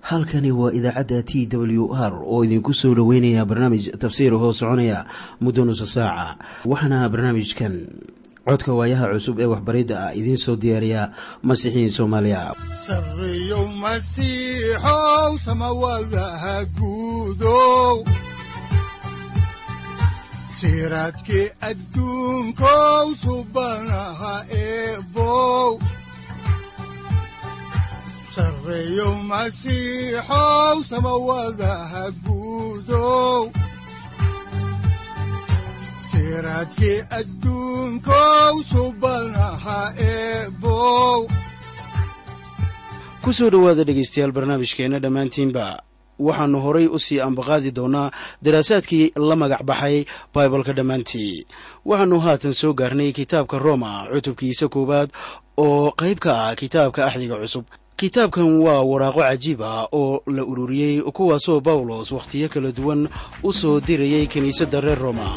halkani waa idaacadda t w r oo idinku soo dhoweynaya barnaamij tafsiir hoo soconaya muddo nusa saaca waxaana barnaamijkan codka waayaha cusub ee waxbaridda ah idiin soo diyaariya masiixiin soomaaliya sareyow masiixow samawadaha guudow siraadkii adduunkow subanaha eebow sareyow masiixow samawadaha guudow siraadkii adduunkow subanaha eebow ku soo dhowaada dhegaystayaal barnaamijkeenna dhammaantiinba waxaannu horay u sii ambaqaadi doonnaa daraasaadkii la magac baxay baibalka dhammaantii waxaannu haatan soo gaarnay kitaabka roma cutubkiisa koowaad oo qayb ka ah kitaabka axdiga cusub kitaabkan waa waraaqo cajiib ah oo la ururiyey kuwaasoo bawlos wakhtiyo kala duwan u soo dirayay kiniisadda reer roma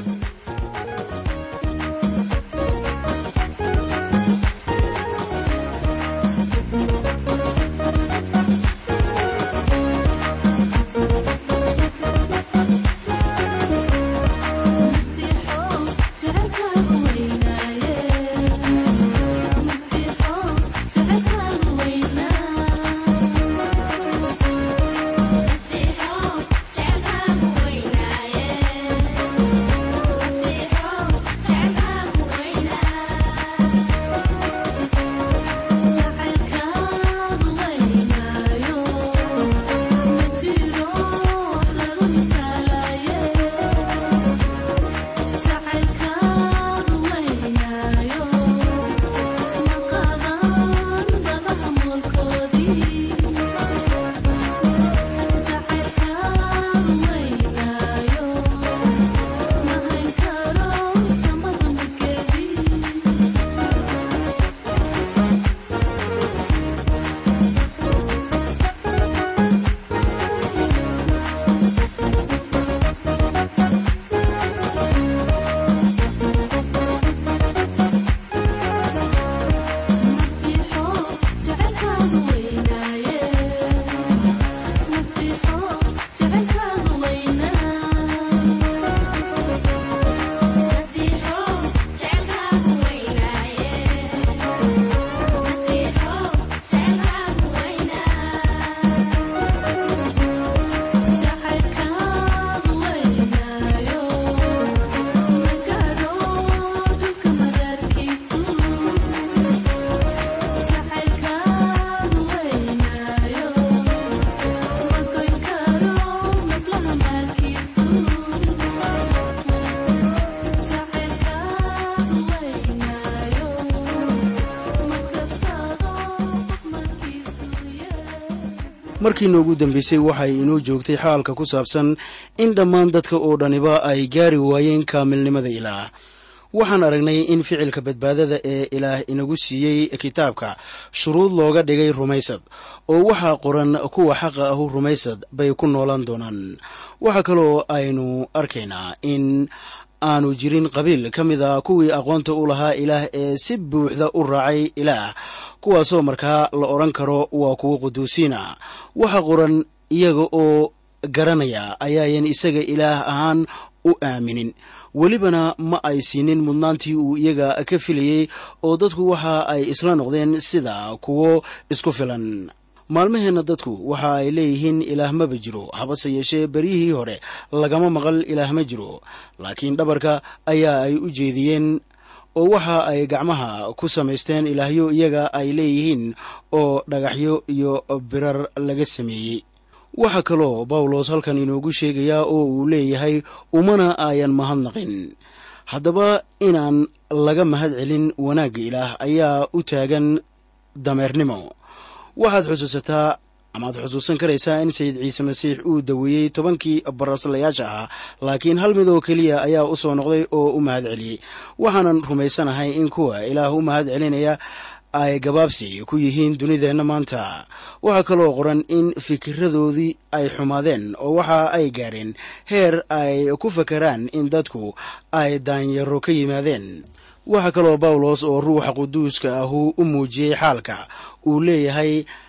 markii noogu dambeysay waxay inoo joogtay xaalka ku saabsan in dhammaan dadka oo dhaniba ay gaari waayeen kaamilnimada ilaah waxaan aragnay in ficilka badbaadada ee ilaah inagu siiyey kitaabka shuruud looga dhigay rumaysad oo waxaa qoran kuwa xaqa ahu rumaysad bay ku noolaan doonaan waxaa kaloo aynu arkaynaa in aanu jirin qabiil ka mid a kuwii aqoonta u lahaa ilaah ee si buuxda u raacay ilaah kuwaasoo markaa la odhan karo waa kuwo quduusiina waxa qoran iyaga oo garanaya ayaayan isaga ilaah ahaan u aaminin welibana ma ay siinin mudnaantii uu iyaga ka filayey oo dadku waxa ay isla noqdeen sida kuwo isku filan maalmaheenna dadku waxa ay leeyihiin ilaah maba jiro habase yeeshee beryihii hore lagama maqal ilaah ma jiro laakiin dhabarka ayaa ay u jeediyeen oo waxa ay gacmaha ku samaysteen ilaahyo iyaga ay leeyihiin oo dhagaxyo iyo birar laga sameeyey waxaa kaloo bawlos halkan inoogu sheegayaa oo uu leeyahay umana ayan mahadnaqin haddaba inaan laga mahad celin wanaagga ilaah ayaa u taagan dameernimo waxaad xusuusataa amaad xusuusan karaysaa in sayid ciise masiix uu daweeyey tobankii baraslayaasha ahaa laakiin hal mid oo keliya ayaa u soo noqday oo u mahad celiyey waxaanan rumaysanahay in kuwa ilaah u mahad celinaya ay gabaabsi ku yihiin dunideenna maanta waxaa kaloo qoran in fikiradoodii ay xumaadeen oo waxa ay gaareen heer ay ku fakaraan in dadku ay daanyaro ka yimaadeen waxaa kaloo bawlos oo ruuxa quduuska ahu u muujiyey xaalka uu leeyahay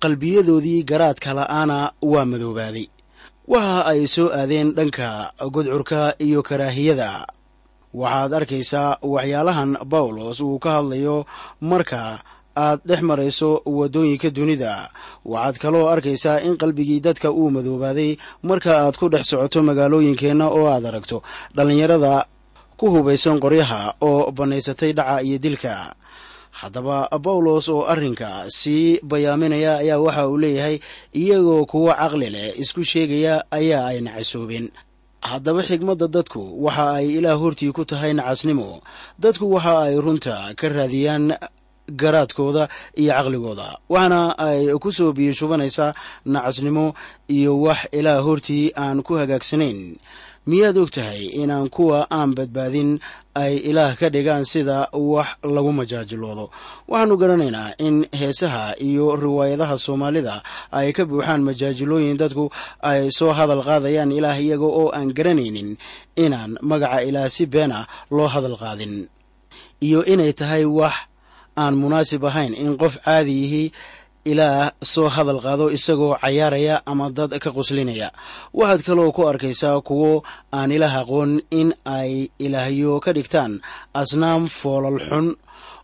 qalbiyadoodii garaadka la'aana waa madoobaaday waxa ay soo aadeen dhanka gudcurka iyo karaahiyada waxaad arkaysaa waxyaalahan bawlos uu ka hadlayo marka aad dhex marayso waddooyinka dunida waxaad kaloo arkaysaa in qalbigii dadka uu madoobaaday marka aad ku dhex socoto magaalooyinkeenna oo aad aragto dhallinyarada ku hubaysan qoryaha oo bannaysatay dhaca iyo dilka haddaba bawlos oo arrinka sii bayaaminaya ayaa waxa uu leeyahay iyagoo kuwo caqli leh isku sheegaya ayaa ay nacasoobeen haddaba xigmadda dadku waxa ay ilaah hortii ku tahay nacasnimo dadku waxa ay runta ka raadiyaan garaadkooda iyo caqligooda waxaana ay ku soo biyashubanaysaa nacasnimo iyo wax ilaah hortii aan ku hagaagsanayn miyaad og tahay inaan kuwa aan badbaadin ay ilaah ka dhigaan sida wax lagu majaajiloodo waxaanu garanaynaa in heesaha iyo riwaayadaha soomaalida ay ka buuxaan majaajilooyin dadku ay soo hadal qaadayaan ilaah iyaga oo aan garanaynin inaan magaca ilaah si been ah loo hadal qaadin iyo inay tahay wax aan munaasib ahayn in qof caadiyihii ilaah soo hadal qaado isagoo cayaaraya ama dad ka quslinaya waxaad kaloo ku arkaysaa kuwo aan ilaah aqoon in ay ilaahyo ka dhigtaan asnaam foolal xun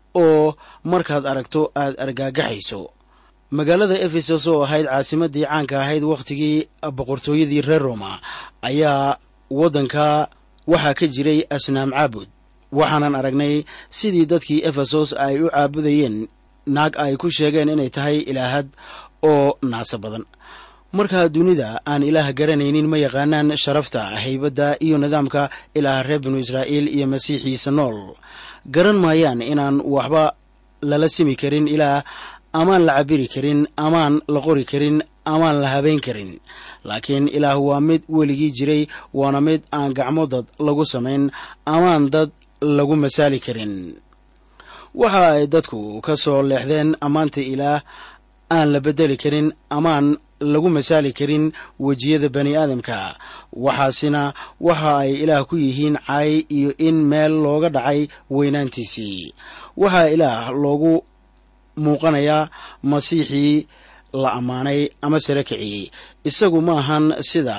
oo markaad aragto aad argaagaxayso magaalada efesos oo ahayd caasimadii caanka ahayd wakhtigii boqortooyadii reer roma ayaa waddanka waxaa ka jiray asnaam caabud waxaanan aragnay sidii dadkii efesos ay u caabudayeen naag ay ku sheegeen inay tahay ilaahad oo naasa badan markaa dunida aan ilaah garanaynin ma yaqaanaan sharafta haybadda iyo nidaamka ilaah reer binu israa'iil iyo masiixiisa nool garan maayaan inaan waxba lala simi karin ilaah amaan la cabiri karin amaan la qori karin amaan la habayn karin laakiin ilaah waa mid weligii jiray waana mid aan gacmo dad lagu samayn amaan dad lagu masaali karin waxa ay dadku ka soo leexdeen ammaanta ilaah aan la beddeli karin amaan lagu masaali karin wejiyada bani aadamka waxaasina waxa ay ilaah ku yihiin cay iyo in meel looga dhacay weynaantiisii waxaa ilaah loogu muuqanayaa masiixii la ammaanay ama sare kiciyey isagu ma ahan sida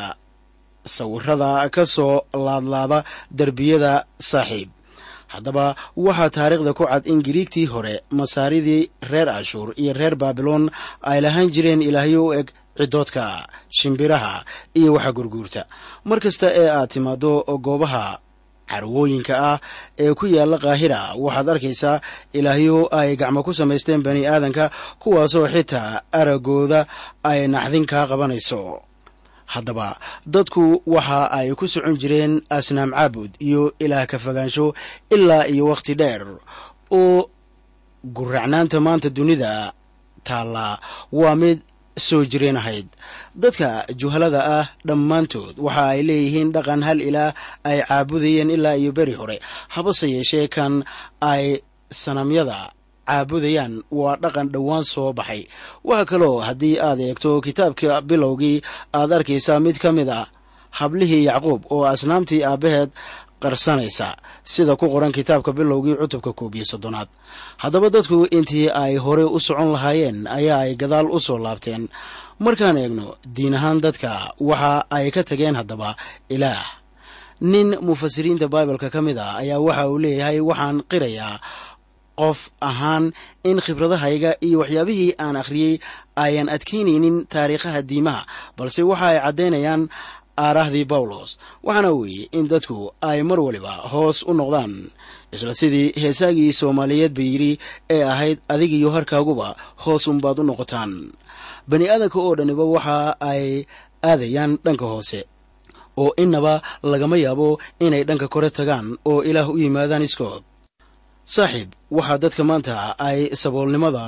sawirada ka soo laadlaada derbiyada saaxiib haddaba waxaa taariikhda ku cad in giriigtii hore masaaridii reer ashuur iyo reer baabiloon ay lahaan jireen ilaahyo u eg ciddoodka shimbiraha iyo waxa gurguurta mar kasta ee aad timaaddo goobaha carwooyinka ah ee ku yaalla kaahira waxaad arkaysaa ilaahyo ay gacmo ku samaysteen bani aadanka kuwaasoo xitaa araggooda ay naxdin kaa qabanayso haddaba dadku waxa ay ku socon jireen asnaam caabud iyo ilaah ka fogaansho ilaa iyo wakhti dheer oo guracnaanta maanta dunida taallaa waa mid soo jireen ahayd dadka juhalada ah dhammaantood waxa ay leeyihiin dhaqan hal ilaah ay caabudayeen ilaa iyo beri hore habase yeeshee kan ay sanamyada caabudayaan waa dhaqan dhowaan soo baxay waxa kaloo haddii aad eegto kitaabka bilowgii aad arkaysaa mid ka mid ah hablihii yacquub oo asnaamtii aabbaheed qarsanaysa sida ku qoran kitaabka bilowgii cutubka koob iyo soddonaad haddaba dadku intii ay hore u socon lahaayeen ayaa ay gadaal u soo laabteen markaan eegno diin ahaan dadka waxa ay ka tageen haddaba ilaah nin mufasiriinta baibalka ka mid ah ayaa waxa uu leeyahay waxaan qirayaa qof ahaan in khibradahayga iyo waxyaabihii aan akhriyey ayan adkaynaynin taariikhaha diimaha balse waxa ay caddaynayaan aarahdii bawlos waxaana weeye in dadku ay mar waliba hoos u noqdaan isla sidii heesaagii soomaaliyeed ba yidhi ee ahayd adigiyo harkaaguba hoos unbaad u noqotaan bani aadanka oo dhaniba waxa ay aadayaan dhanka hoose oo innaba lagama yaabo inay dhanka kore tagaan oo ilaah u yimaadaan iskood saaxiib waxaa dadka maanta ay saboolnimada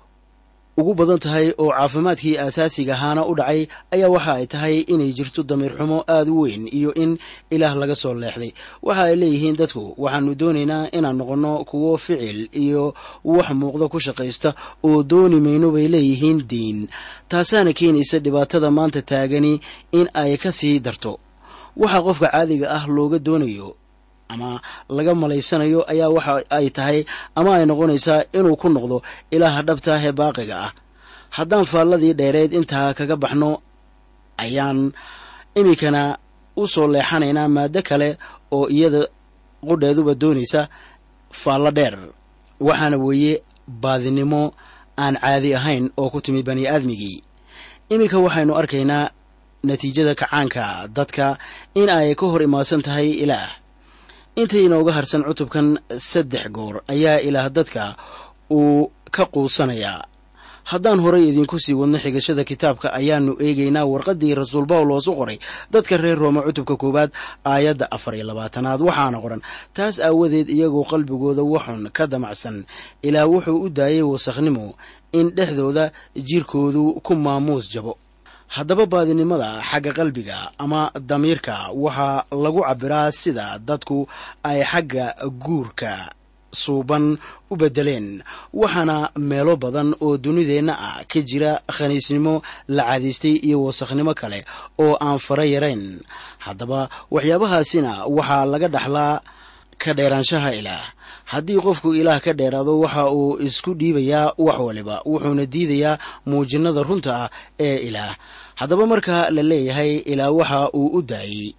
ugu badan tahay oo caafimaadkii aasaasiga ahaana u dhacay ayaa waxa ay tahay inay jirto damiir xumo aad u weyn iyo in ilaah laga soo leexday waxa ay leeyihiin dadku waxaanu doonaynaa inaan noqonno kuwo ficil iyo wax muuqda ku shaqaysta oo dooni mayno bay leeyihiin diin taasaana keenaysa dhibaatada maanta taagani in ay ka sii darto waxa qofka caadiga ah looga doonayo ama laga malaysanayo ayaa waxa ay tahay ama ay noqonaysaa inuu ku noqdo ilaaha dhabtaah ee baaqiga ah haddaan faalladii dheereed intaa kaga baxno ayaan iminkana u soo leexanaynaa maaddo kale oo iyada qudheeduba doonaysa faallo dheer waxaana weeye baadinimo aan caadi ahayn oo ku timi bani aadmigii iminka waxaynu arkaynaa natiijada kacaanka dadka in ay ka hor imaadsan tahay ilaah intay inooga harsan cutubkan saddex goor ayaa ilaah dadka uu ka quusanayaa haddaan horay idinku sii wadno xigashada kitaabka ayaannu eegaynaa warqaddii rasuul bawlos u qoray dadka reer rooma cutubka koowaad aayadda afar iyo labaatanaad waxaana qoran taas aawadeed iyagoo qalbigooda waxun ka damacsan ilaa wuxuu u daayay wasakhnimo in dhexdooda jirkoodu ku maamuus jabo haddaba baadinimada xagga qalbiga ama damiirka waxaa lagu cabbiraa sida dadku ay xagga guurka suuban u beddeleen waxaana meelo badan oo dunideenna ah ka jira khaniisnimo la cadaystay iyo wasakhnimo kale oo aan fara yarayn haddaba waxyaabahaasina waxaa laga dhaxlaa ka dheeraanshaha ilaah haddii qofku ilaah ka dheeraado waxa uu isku dhiibayaa wax waliba wuxuuna diidayaa muujinnada runta ah ee ilaah haddaba marka la leeyahay ilaah waxa uu u daayey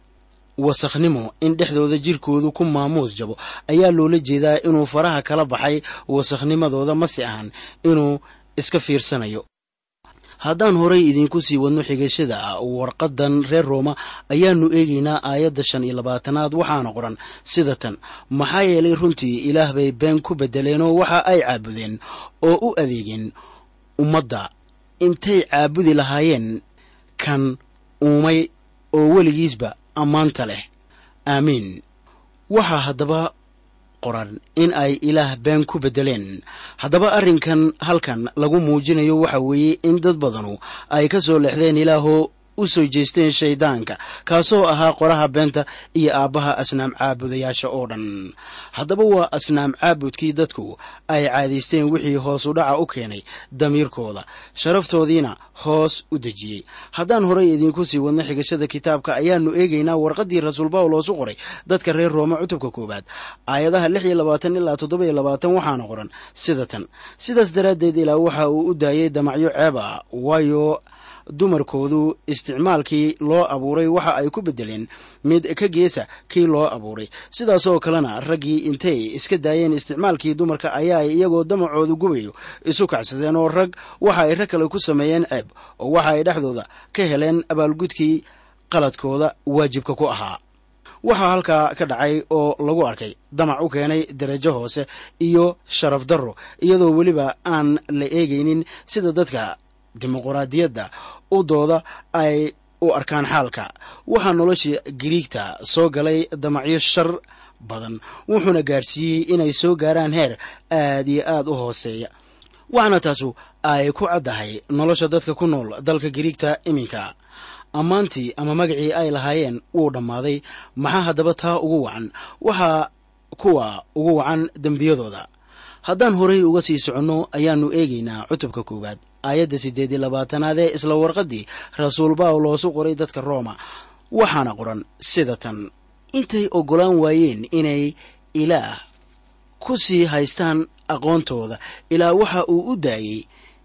wasakhnimo in dhexdooda jirkoodu ku maamuus jabo ayaa loola jeedaa inuu faraha kala baxay wasakhnimadooda masi ahan inuu iska fiirsanayo haddaan horay idinku sii wadno xigashada warqaddan reer rooma ayaannu eegaynaa aayadda shan iyo labaatanaad waxaana qoran sida tan maxaa yeelay runtii ilaah bay been ku beddeleenoo waxa ay caabudeen oo u adeegeen ummadda intay caabudi lahaayeen kan uumay oo weligiisba ammaanta leh aamiin waxaa haddaba qoran in ay ilaah been ku beddeleen haddaba arrinkan halkan lagu muujinayo waxa weeye in dad badanu ay ka soo leexdeen ilaahoo u soo jeesteen shayddaanka kaasoo ahaa qoraha beenta iyo aabbaha asnaam caabudayaasha oo dhan haddaba waa asnaam caabudkii dadku ay caadaysteen wixii hoos u dhaca u keenay damiirkooda sharaftoodiina hoos u dejiyey haddaan horay idinku sii wadno xigashada kitaabka ayaannu eegaynaa warqaddii rasuul bawlos u qoray dadka reer rooma cutubka koowaad aayadaha lix iyo labaatan ilaa toddoba iyo labaatan waxaana qoran sida tan sidaas daraaddeed ilaa waxa uu u daayey damacyo ceeb ah waayo dumarkoodu isticmaalkii loo abuuray waxa ay ku beddeleen mid ka geesa kii loo abuuray sidaasoo kalena raggii intay iska daayeen isticmaalkii dumarka ayaa ay iyagoo damacoodu gubayo isu kacsadeen oo rag waxa ay rag kale ku sameeyeen ceeb oo waxa ay dhexdooda ka heleen abaalgudkii qaladkooda waajibka ku ahaa waxaa halkaa ka dhacay oo lagu arkay damac u keenay darajo hoose iyo sharaf darro iyadoo weliba aan la eegaynin sida dadka dimuquraadiyadda u dooda ay u arkaan xaalka waxaa nolosha giriigta soo galay damacyo shar badan wuxuuna gaarsiiyey inay soo gaaraan heer aad iyo aad u hooseeya waxaana taasu ay ku caddahay nolosha dadka ku nool dalka giriigta iminka ammaantii ama magacii ay lahaayeen wuu dhammaaday maxaa haddaba taa ugu wacan waxaa kuwa ugu wacan dembiyadooda haddaan horay uga sii soconno ayaannu eegaynaa cutubka koowaad aayadda siddeed iyo labaatanaad ee isla warqaddii rasuul bawloosu qoray dadka rooma waxaana qoran sida tan intay oggolaan waayeen inay ilaah ku sii haystaan aqoontooda ilaa waxa uu u daayey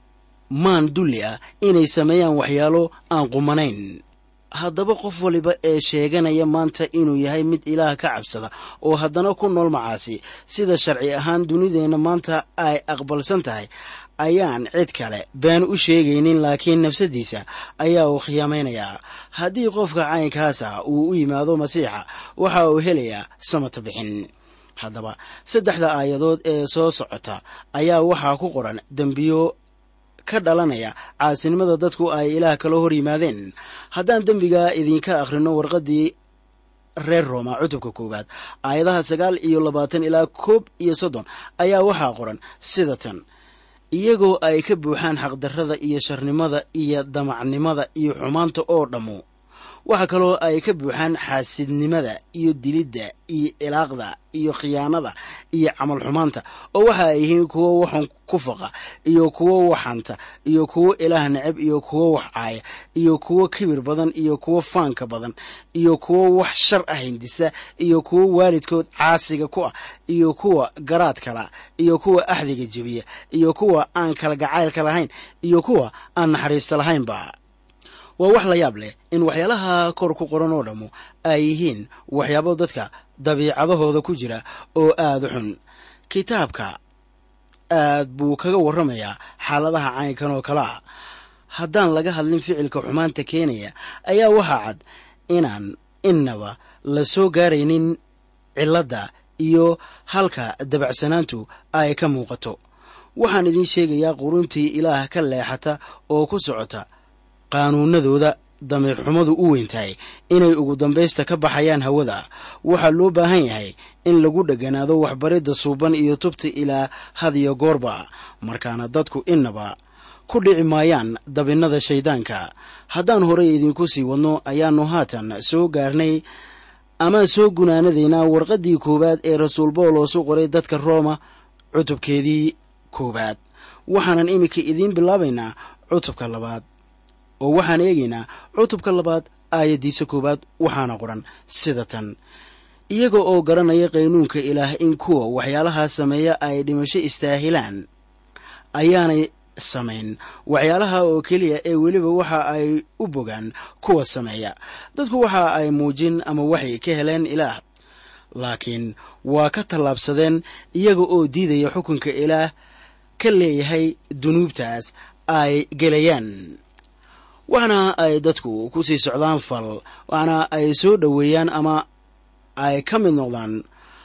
maan dulli ah inay sameeyaan waxyaalo aan qumanayn haddaba qof waliba ee sheeganaya maanta inuu yahay mid ilaah ka cabsada oo haddana ku nool macaasi sida sharci ahaan dunideenna maanta ay aqbalsan tahay ayaan cid kale been u sheegaynin laakiin nafsaddiisa ayaa uu khiyaamaynayaa haddii qofka caynkaasa uu u yimaado masiixa waxa uu helayaa samata bixin haddaba saddexda aayadood ee soo socota ayaa waxaa ku qoran dembiyo ka dhalanaya caasinimada dadku ay ilaah kala hor yimaadeen haddaan dembiga idinka akhrino warqaddii reer rooma cutubka koowaad aayadaha sagaal iyo labaatan ilaa koob iyo soddon ayaa waxaa qoran sida tan iyagoo ay ka buuxaan xaqdarrada iyo sharnimada iyo damacnimada iyo xumaanta oo dhammu waxaa kaloo ay ka buuxaan xaasidnimada iyo dilidda iyo ilaaqda iyo khiyaanada iyo camal xumaanta oo waxa ay yihiin kuwo waxun ku faqa iyo kuwo waxanta iyo kuwo ilaah necab iyo kuwo wax caaya iyo kuwo kibir badan iyo kuwo faanka badan iyo kuwo wax shar ah hindisa iyo kuwo waalidkood caasiga ku ah iyo kuwa garaad kala iyo kuwa axdiga jebiya iyo kuwa aan kala gacaylka lahayn iyo kuwa aan naxariista lahaynba waa wax la yaab leh in waxyaalaha kor ku qoran oo dhammu ay yihiin waxyaabo dadka dabiicadahooda ku jira oo aada xun kitaabka aad buu kaga warramayaa xaaladaha caynkan oo kale ah haddaan laga hadlin ficilka xumaanta keenaya ayaa waxaa cad inaan innaba la soo gaaraynin cilladda iyo halka dabacsanaantu ay ka muuqato waxaan idiin sheegayaa quruntii ilaah ka leexata oo ku socota qaanuunadooda dameerxumadu u weyntahay inay ugu dambaysta ka baxayaan hawada waxaa loo baahan yahay in lagu dheganaado waxbaridda suuban iyo tubta ilaa had iyo goorba markaana dadku innaba ku dhici maayaan dabinnada shayddaanka haddaan horey idinku sii wadno ayaannu haatan soo gaarnay amaan soo gunaanadaynaa warqaddii koowaad ee rasuul bawlos u qoray dadka rooma cutubkeedii koowaad waxaanan iminka idiin bilaabaynaa cutubka labaad oo waxaan eegaynaa cutubka labaad aayaddiisa koowaad waxaana qoran sida tan iyaga oo garanaya qaynuunka ilaah in kuwa waxyaalahaa sameeya ay dhimasho istaahilaan ayaanay samayn waxyaalaha oo keliya ee weliba waxa ay u bogaan kuwa sameeya dadku waxa ay muujin ama waxay ka heleen ilaah laakiin waa ka tallaabsadeen iyaga oo diidaya xukunka ilaah ka leeyahay dunuubtaas ay gelayaan waxna ay dadku ku sii socdaan fal waxna ay soo dhoweeyaan ama ay ka mid noqdaan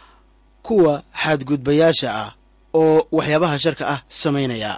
kuwa xadgudbayaasha ah oo waxyaabaha sharka ah samaynaya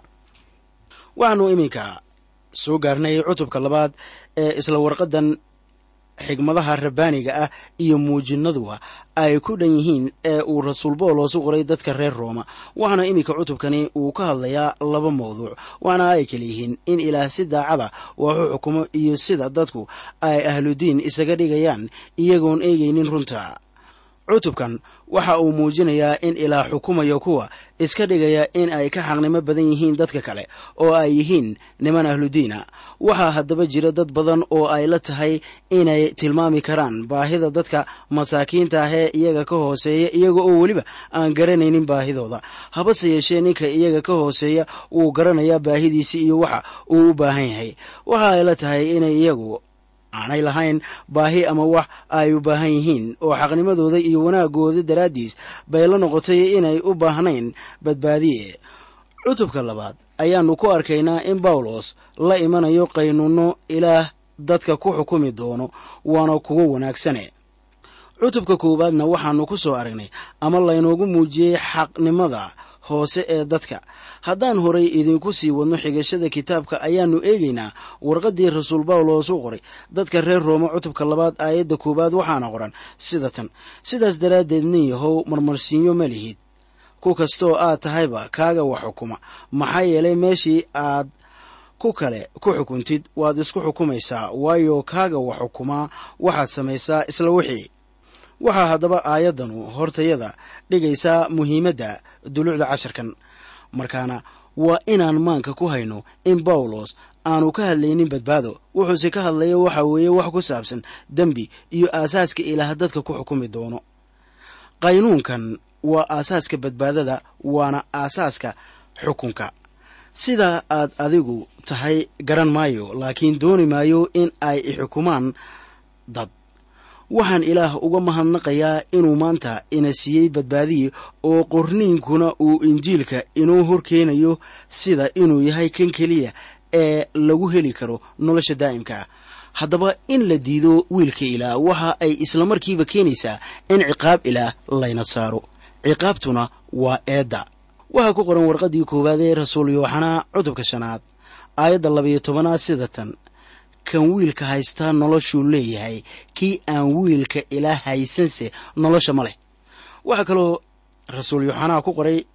waxaanu iminka soo gaarnay cutubka labaad ee isla warqaddan xigmadaha rabbaaniga ah iyo muujinaduba ay ku dhan yihiin ee uu rasuul boolos u qoray dadka reer rooma waxaana iminka cutubkani uu ka hadlayaa laba mawduuc waxaana ay kala yihiin in ilaah si daacada waxu xukumo iyo sida dadku ay ahludiin isaga dhigayaan iyagoon eegaynin runta cutubkan waxa uu muujinayaa in ilaah xukumayo kuwa iska dhigaya in ay ka xaqnimo badan yihiin dadka kale oo ay yihiin niman ahludiina waxaa haddaba jira dad badan oo ay la tahay inay tilmaami karaan baahida dadka masaakiinta ah ee iyaga ka hooseeya iyaga oo weliba aan garanaynin baahidooda habase yeeshee ninka iyaga ka hooseeya wuu garanayaa baahidiisi iyo waxa uu u baahan yahay waxa ay la tahay inay iyagu aanay lahayn baahi ama wax ay u baahan yihiin oo xaqnimadooda iyo wanaagooda daraaddiis bay la noqotay inay u baahnayn badbaadiye cutubka labaad ayaannu ku arkaynaa in bawlos la imanayo qaynuunno ilaah dadka ku xukumi doono waana kuwo wanaagsane cutubka koowaadna waxaannu ku soo aragnay ama laynoogu muujiyey xaqnimada hoose ee dadka haddaan horay idinku sii wadno xigashada kitaabka ayaannu eegaynaa warqaddii rasuul bawlos u qoray dadka reer rooma cutubka labaad aayadda koowaad waxaana qoran sida tan sidaas daraaddeed nin yahow marmarsiinyo ma lihid ku kastooo aad tahayba kaaga wax xukuma maxaa yeelay meeshii aad ku kale ku xukuntid waad isku xukumaysaa waayo kaaga wax xukumaa waxaad samaysaa isla wixii waxaa haddaba aayaddanu hortayada dhigaysaa muhiimadda dulucda casharkan markaana waa inaan maanka ku hayno in bawlos aanu ka hadlaynin badbaado wuxuuse ka hadlaya waxa weeye wax ku saabsan dembi iyo aasaaska ilaah dadka ku xukumi doono qaynuunkan waa aasaaska badbaadada waana aasaaska xukunka sida aad adigu tahay garan maayo laakiin dooni maayo in ay ixukumaan dad waxaan ilaah uga mahadnaqayaa inuu maanta ina siiyey badbaadiye oo qorniinkuna uu injiilka inoo horkeenayo sida inuu yahay kan keliya ee lagu heli karo nolosha daa'imka haddaba in la diido wiilka ilaah waxa ay islamarkiiba keenaysaa in ciqaab ilaah layna saaro ciqaabtuna waa eedda waxaa ku qoran warqaddii koowaad ee rasuul yooxanaa cutubka shanaad aayadda labayo tobanaad sida tan kan wiilka haystaa noloshuu leeyahay kii aan wiilka ilaa haysanse nolosha ma leh waxaa kaloo rasuul yooxanaa ku qoray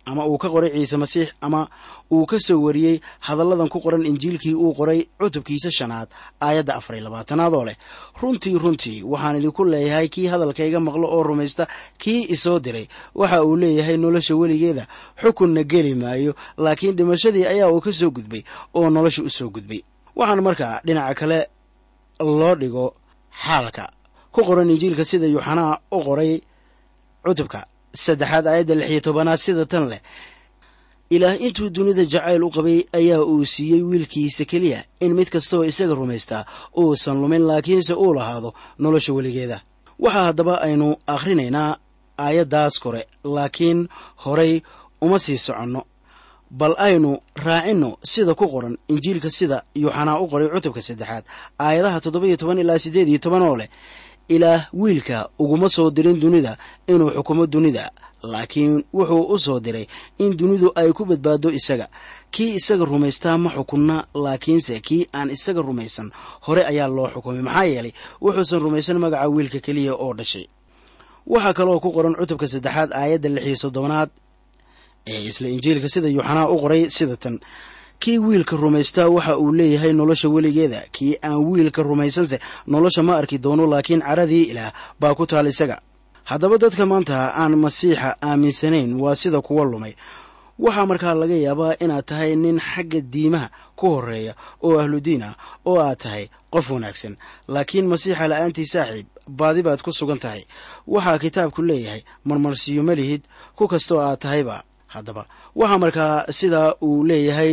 ama uu ka qoray ciise masiix ama uu ka soo wariyey hadalladan ku qoran injiilkii uu qoray cutubkiisa shanaad aayadda afar iyo labaatanaad oo leh runtii runtii waxaan idinku leeyahay kii hadalkayga maqlo oo rumaysta kii isoo diray waxa uu leeyahay nolosha weligeeda xukunna geli maayo laakiin dhimashadii ayaa uu ka soo gudbay oo nolosha u soo gudbay waxaan markaa dhinaca kale loo dhigo xaalka ku qoran injiilka sida yuuxanaa u qoray cutubka saddexaad aayadda lix iyo tobanaad sida tan leh ilaah intuu dunida jacayl u qabay ayaa uu siiyey wiilkiisa keliya in mid kastooo isaga rumaystaa uusan lumin laakiinse uu lahaado nolosha weligeeda waxaa haddaba aynu akhrinaynaa aayaddaas kore laakiin horay uma sii soconno bal aynu raacinno sida ku qoran injiilka sida yuuxanaa u qoray cutubka saddexaad aayadaha toddoba iyo toban ilaa siddeed iyo toban oo leh ilaah wiilka uguma soo dirin dunida inuu xukumo dunida laakiin wuxuu u soo diray in dunidu ay ku badbaado isaga kii isaga rumaystaa ma xukunna laakiinse kii aan isaga rumaysan hore ayaa loo xukumay maxaa yeelay wuxuusan rumaysan magaca wiilka keliya oo dhashay waxaa kaloo ku qoran cutubka saddexaad aayadda lix iyo soddonaad ee isla injiilka sida yuuxanaa u qoray sida tan kii wiilka rumaystaa waxa uu leeyahay nolosha weligeeda kii aan wiilka rumaysanse nolosha ma arki doono laakiin caradii ilaah baa ku taal isaga haddaba dadka maanta aan masiixa aaminsanayn waa sida kuwa lumay waxaa markaa laga yaabaa inaad tahay nin xagga diimaha ku horeeya oo ahludiin ah oo aad tahay qof wanaagsan laakiin masiixa la'aantii saaxiib baadi baad ku sugan tahay waxaa kitaabku leeyahay marmarsiyo ma lihid ku kastoo aad tahayba haddaba waxaa markaa sidaa uu leeyahay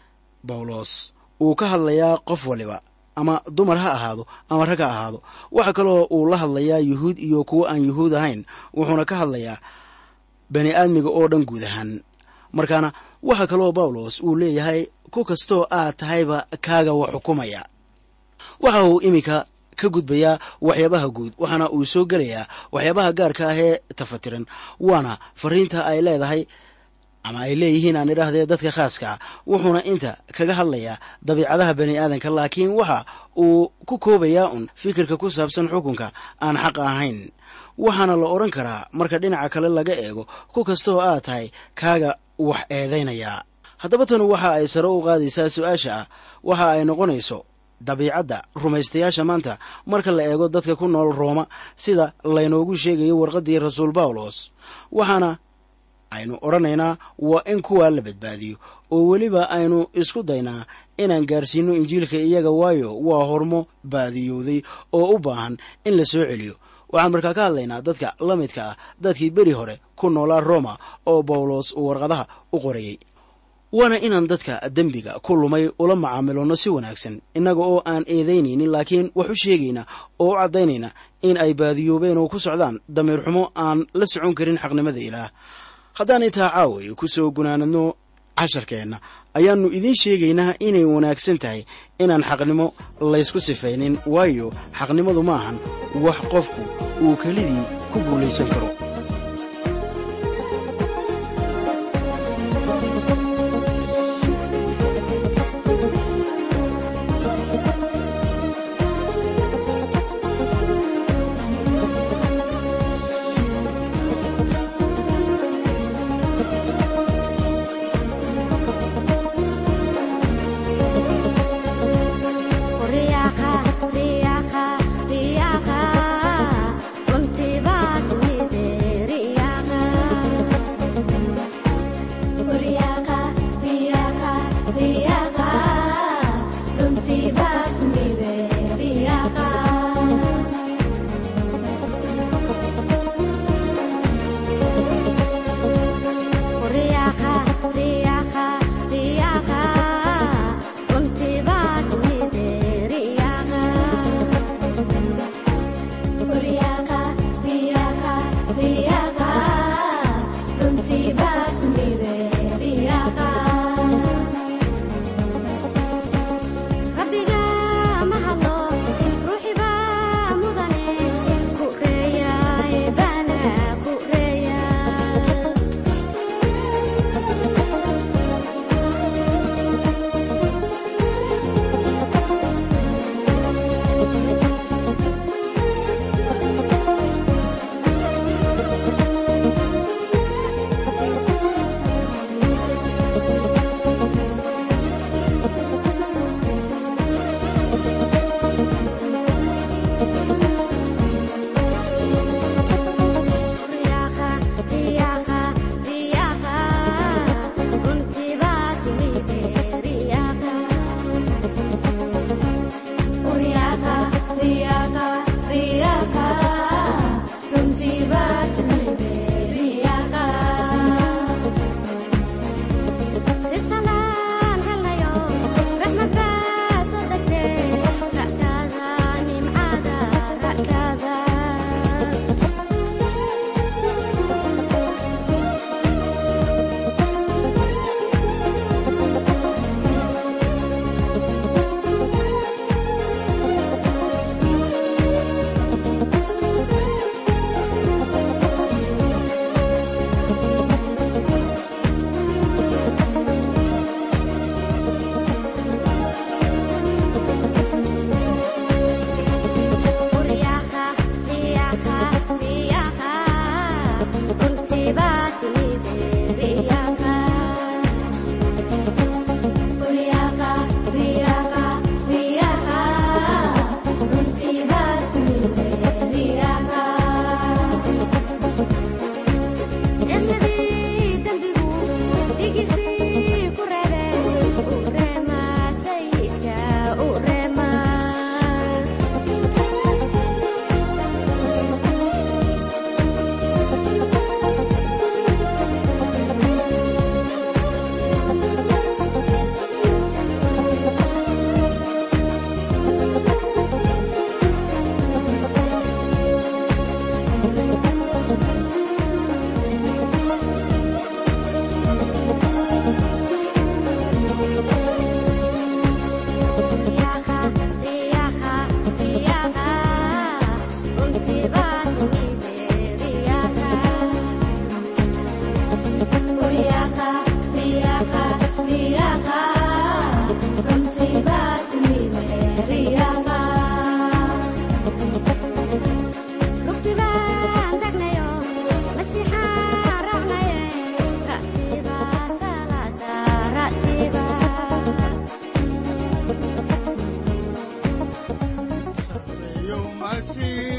bawlos uu ka hadlayaa qof waliba ama dumar ha ahaado ama rag ha ahaado waxa kaloo uu la hadlayaa yuhuud iyo kuwo aan yuhuud ahayn wuxuuna ka hadlayaa bani aadmiga oo dhan guud ahaan markaana waxa kaloo bawlos uu leeyahay ku kastoo aad tahayba kaaga wa xukumaya waxa uu iminka ka gudbayaa waxyaabaha guud waxaana uu soo gelayaa waxyaabaha gaarka ah ee tafatiran waana fariinta ay leedahay ama ay leeyihiin aan idhaahdee dadka khaaska ah wuxuuna inta kaga hadlayaa dabiicadaha bani aadanka laakiin waxa uu ku koobayaa un fikirka ku saabsan xukunka aan xaq ahayn waxaana la odhan karaa marka dhinaca kale laga eego ku kastooo aad tahay kaaga wax eedaynayaa haddaba tanu waxa ay sare u qaadaysaa su-aasha ah waxa ay noqonayso dabiicadda rumaystayaasha maanta marka la eego dadka ku nool rooma sida laynoogu sheegayo warqaddii rasuul bawlos waxaana aynu odhanaynaa waa in kuwaa la badbaadiyo oo weliba aynu isku daynaa inaan gaarsiino injiilka iyaga waayo waa hormo baadiyowday oo u baahan in la soo celiyo waxaan markaa ka hadlaynaa dadka la midka ah dadkii beri hore ku noolaa roma oo bawlos uu warqadaha u qorayey waana inaan dadka dembiga ku lumay ula macaamilonno si wanaagsan innaga oo aan eedaynaynin laakiin wax u sheegayna oo u caddaynayna in ay baadiyoobeen oo ku socdaan damiir xumo aan la socon karin xaqnimada ilaah haddaan intaa caaway ku soo gunaanadno casharkeenna ayaannu idiin sheegaynaa inay wanaagsan tahay inaan xaqnimo laysku sifaynin waayo xaqnimadu ma ahan wax qofku uu kelidii ku guulaysan karo rabbiga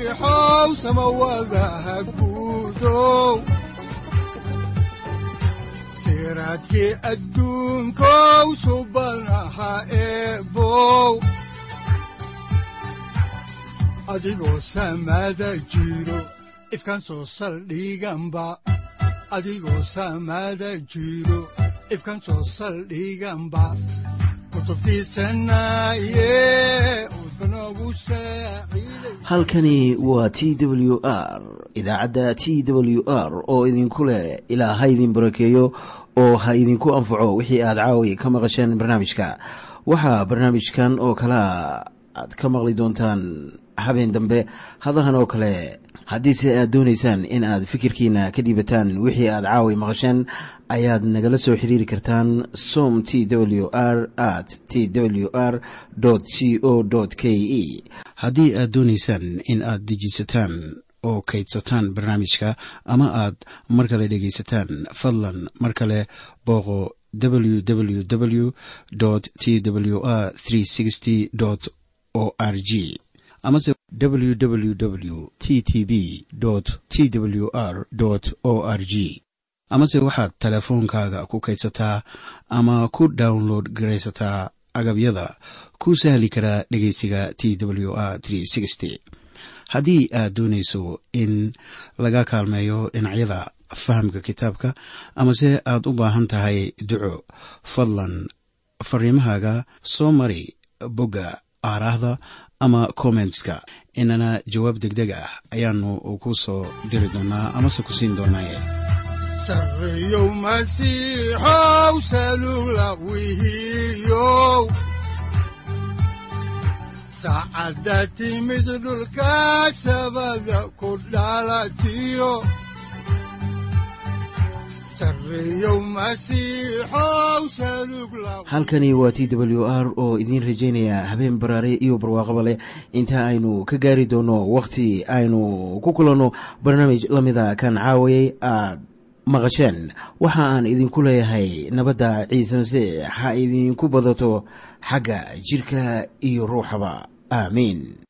masiixow samawadaha guudow siraadkii adduunkow subanaha eebow adigoo samada jiro ifkan soo saldhiganba adigoo samada jiro ifkan soo saldhiganba halkani waa t w r idaacadda t w r oo idinku leh ilaa ha idin barakeeyo oo ha idinku anfaco wixii aad caawi ka maqasheen barnaamijka waxaa barnaamijkan oo kalaa aad ka maqli doontaan habeen dambe hadahan oo kale haddiise aad doonaysaan in aad fikirkiina ka dhiibataan wixii aad caawi maqasheen ayaad nagala soo xiriiri kartaan som t w r at t w r c o k e haddii aad doonaysaan in aad dejiisataan oo kaydsataan barnaamijka ama aad mar kale dhegaysataan fadlan mar kale booqo www t w r o r g amase www t t b t w r o r g amase waxaad teleefoonkaaga ku kaydsataa ama ku download garaysataa agabyada ku sahli karaa dhegeysiga t w r haddii aad doonayso in laga kaalmeeyo dhinacyada fahamka kitaabka amase aad u baahan tahay duco fadlan fariimahaaga soo mari bogga aaraahda ama kommentska inana jawaab degdeg ah ayaanu ku soo diri doonaa amase ku siin doonaaye sareyow masiixow salula wihiyow saacadda timid dhulka sabada ku dhalatiyo halkani waa t w r oo idiin rajaynaya habeen baraare iyo barwaaqaba leh inta aynu ka gaari doono wakhti aynu ku kulanno barnaamij la mida kan caawayay aad maqasheen waxa aan idinku leeyahay nabadda ciise masiix ha idinku badato xagga jidhka iyo ruuxaba aamiin